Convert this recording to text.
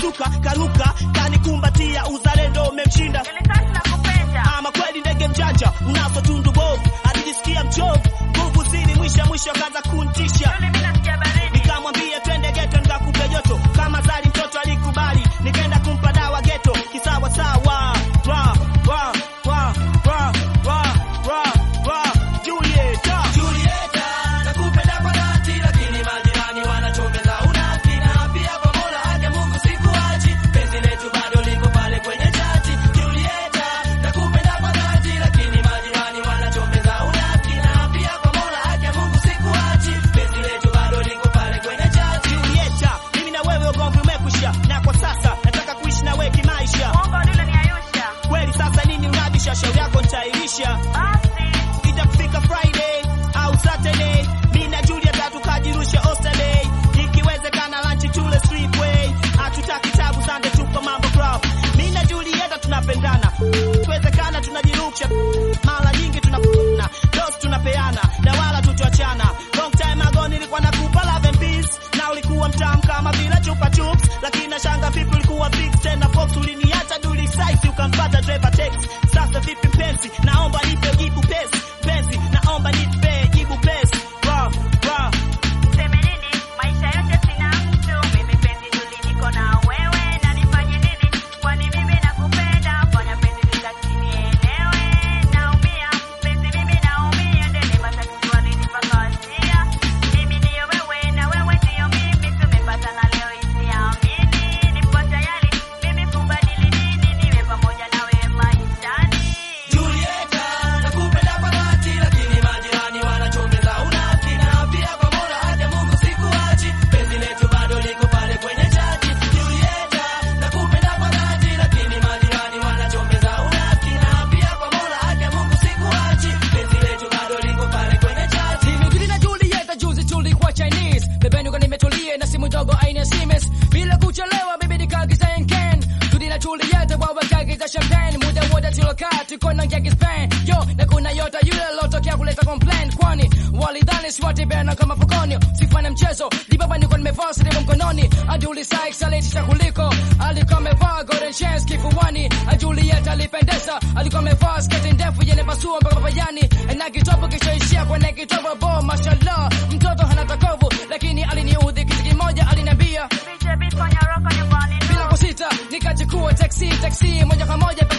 kasuka karuka kanikumbatia uzalendo umemshinda Nilikati na kupenda. ama kweli ndege mjanja unazo tundu bovu alijisikia mchovu nguvu zili mwisho mwisho akaanza kuntisha Yule mimi nasikia baridi. nikamwambia twende geto nikakupe joto kama zali mtoto alikubali nikaenda kumpa dawa geto kisawa sawa Ra, ra, ra, ra, ra, ra, ra. Julieta. Julieta, nakupenda kwa dhati, lakini majirani wanachomeza unafiki, na pia kwa Mola haki ya Mungu sikuachi, penzi letu bado liko pale kwenye chati. Julieta, nakupenda kwa dhati, lakini majirani wanachomeza unafiki, na pia kwa Mola haki ya Mungu sikuachi, penzi letu bado liko pale kwenye chati. Julieta, mimi na wewe ugomvi umekwisha, na kwa sasa nataka kuishi na wewe kimaisha. Mwongo yule ni Ayusha. Kweli sasa nini unabisha? Shauri yako nitairisha. Basi. Itafika Friday au Saturday, mimi na Julieta tukajirusha Oyster ikiwezekana lunch tule Streetway. Hatutaki tabu Sunday, tuko mambo club. Mimi na Julieta tunapendana, ikiwezekana tunajirusha, mara nyingi tunapona dose tunapeana na wala tutoachana. Long time ago nilikuwa nakupa love and peace, na ulikuwa mtamu kama vile chupa chups, lakini nashanga vipi ulikuwa fix tena fox, uliniacha duli size ukampata driver text. Sasa vipi mpenzi, naomba nipe jibu pesi penzi, naomba nipe jibu pesi. Ra, ra, Niseme nini? Maisha yote sina mtu. Mimi penzi tuli niko na wewe. Na nifanye nini? Kwani mimi nakupenda. Fanya penzi nikati nielewe. Naumia. Penzi mimi naumia. Ndele matatizo walinipakatia. Mimi ndiyo wewe na wewe ndiyo mimi. Tumepatana leo isiamini. Nipo tayari mimi kubadili dini. Niwe pamoja nawe maishani. Julieta, nakupenda kwa dhati, lakini majirani wanachomeza unafiki, na pia kwa Mola haki ya Mungu sikuachi, penzi letu bado liko pale kwenye chati. Julieta, nakupenda kwa dhati, lakini majirani wanachomeza unafiki, na pia kwa Mola haki ya Mungu sikuachi, penzi letu bado liko pale kwenye chati. Nimejuli na Julieta juzi tulikuwa Chinese Bebeni kwa nimetulie na simu ndogo aina ya Siemens Bila kuchelewa bibi nikaagiza Henken Tudi na Julieta wao wakaagiza champagne Muda wote tulokaa tuko na ngeki Spain Yo na kuna yota yule lotokea kuleta complaint Kwani walidhani swati bena kama fukoni Sifanya mchezo di baba niko nimevaa silimu mkononi Aduli Sykes alitisha kuliko Alikuwa amevaa golden chains kifuani Julieta alipendeza alikuwa amevaa sketi ndefu yenye pasua mpaka papayani na kitovu kishaishia kwenye kitovu bo mashallah mtoto hana takovu lakini aliniudhi kitu kimoja aliniambia Piche beat kwenye rock nyumbani. bila kusita nikachukua taxi taxi moja kwa moja